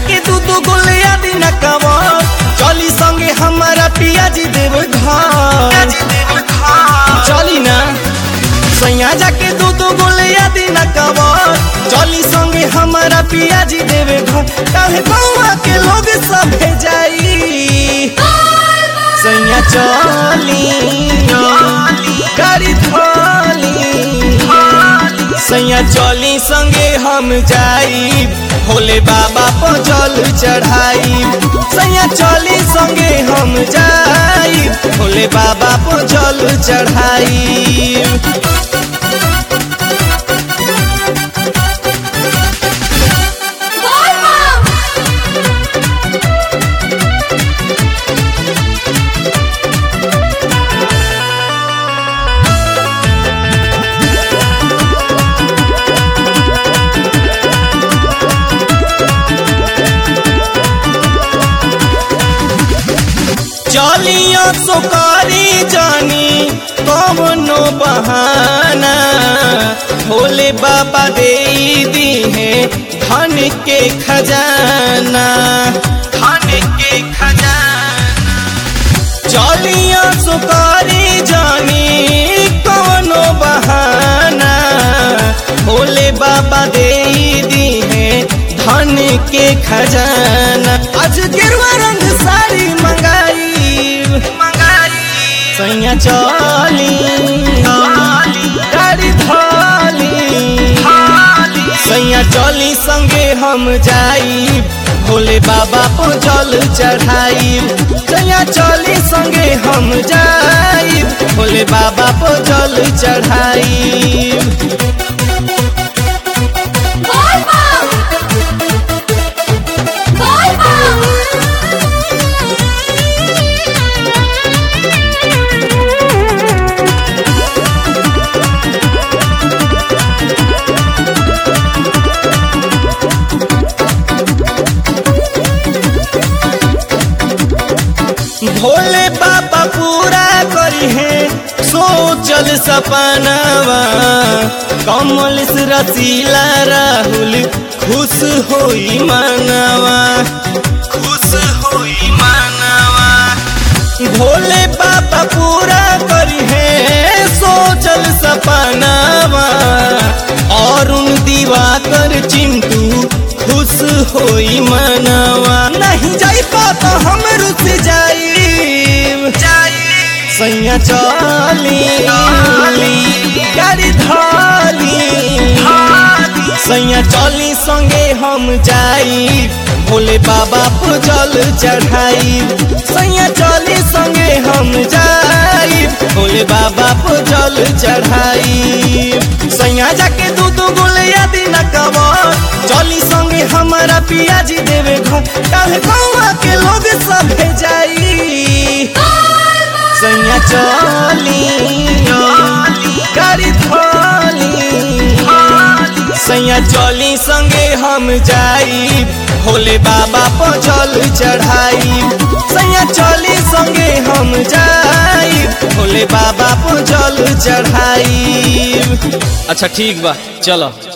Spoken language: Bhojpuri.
जाके दू दू गोलिया दिन कवर चली संगे हमारा पियाजी देव घर चली ना सैया जाके दू दू गोलिया दिन कवर चली संगे हमारा पियाजी देव घर काहे बउआ के लोग सब जाई सैया चली गाड़ी थाली सैया चली संगे हम जाई भोले बाबा पर जल चढ़ाई सैया चली संगे हम जाई भोले बाबा पर जल चढ़ाई चलियो सुकारी जानी कवनो बहाना भोले बाबा दे दी है धन के खजाना धन के खजाना चलियो सुकारी जानी कवनो बहाना भोले बाबा दे दी है धन के खजाना आज गिरवा रंग साड़ी मंगाई मंगाई सैया चली गाड़ी थाली सैया चली संगे हम जाई भोले बाबा को जल चढ़ाई सैया चली संगे हम जाई भोले बाबा को जल चढ़ाई भोले बाबा पूरा करी है सोचल सपनावा कमल से रसीला राहुल खुश होई मानवा खुश होई मानवा भोले बाबा पूरा करी है सोचल सपनावा और उन दीवा कर चिंटू खुश होई मनवा नहीं जाई पाता हम रुस जाई सैया चली गाड़ी धाली सैया चली संगे हम जाई भोले बाबा को जल चढ़ाई सैया चली संगे हम जाई भोले बाबा को जल चढ़ाई सैया जाके दू दू गोलिया दिन कवर चली संगे हमारा पियाजी देवे घर काहे गौवा के लोग सब जाई सैया चली गाड़ी थाली सैया चली संगे हम जाई भोले बाबा पर जल चढ़ाई सैया चली संगे हम जाई भोले बाबा पर जल चढ़ाई अच्छा ठीक बा चलो